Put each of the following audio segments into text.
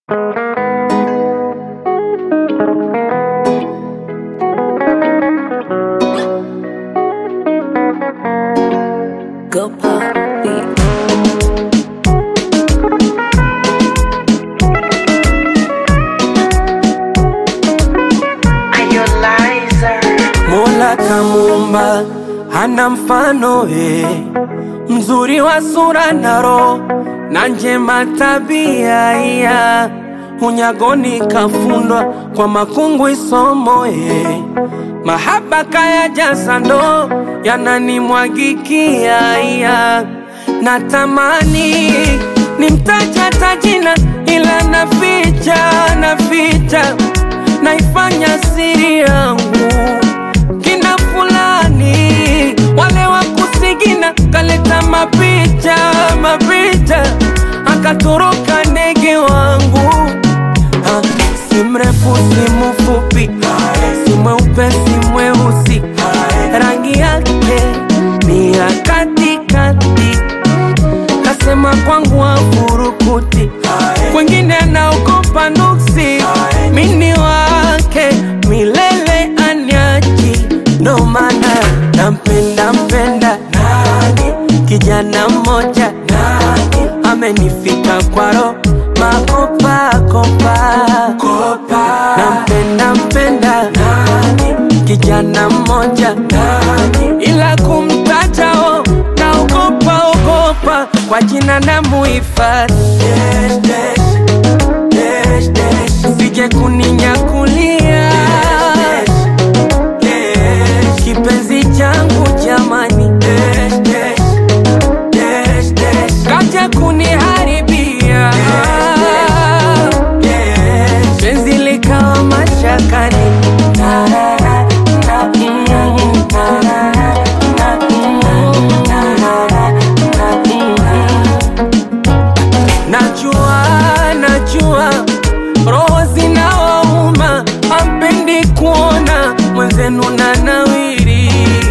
Go pop beat. Mola kamuumba hana mfano eh, mzuri wa sura na roho na njema tabia iya unyagoni kafundwa kwa makungu isomo eh, mahaba kaya jaza ndo yananimwagikia iya natamani nimtaja tajina ila naficha naficha naifanya siri yangu kina fulani wale wa kusigina kaleta mapicha mapicha akatoroka ndege wangu ha, si mrefu si mfupi si mweupe si mweusi rangi yake ni ya katikati kasema kwangu afurukuti kwengine anaogopa nuksi mini wake milele anyachi ndo maana nampenda mpenda kijana mmoja amenifika kwaro makopakopa nampenda mpenda kijana mmoja ila kumtajao naogopa ogopa kwa jina na muhifadhi sije kuninyakulia kipenzi changu jamani kaja kuniharibia penzi likawa mashakani Najua, najua roho zinawauma, hampendi kuona mwenzenu na nawiri.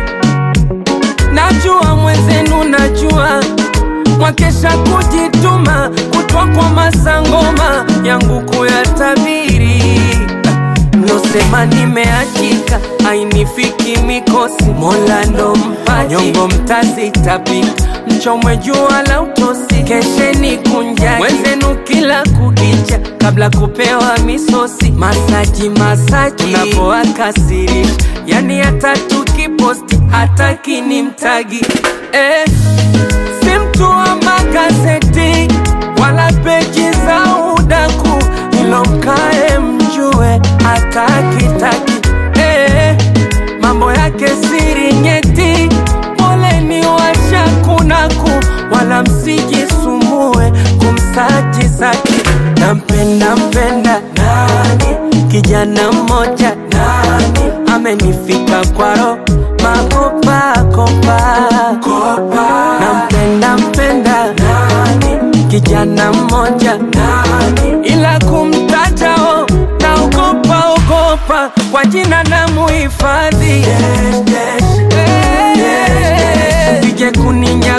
Najua mwenzenu, najua mwakesha kujituma, kutwa kwa masangoma yangu kuyatabiri. Mlosema nimeachika, ainifiki mikosi, Mola ndo mpaji, nyongo mtazitapika, mchomwe jua la utosi, kesheni kunjani mwenzenu kila kukicha, kabla kupewa misosi, masaji masaji, unapoakasirisha, yani hata tukiposti hataki ni mtagi eh, si mtu wa magazeti wala peji za udaku, ilo mkae mjue hatakitaki eh, mambo yake siri nyeti, poleni washakunaku, wala msijisumbue kumsaji saki. Nampenda mpenda kijana mmoja amenifika kwaro makopakopa nampenda mpenda kijana mmoja ila kumtajao naogopa ogopa kwa jina na muhifadhi sije kuninya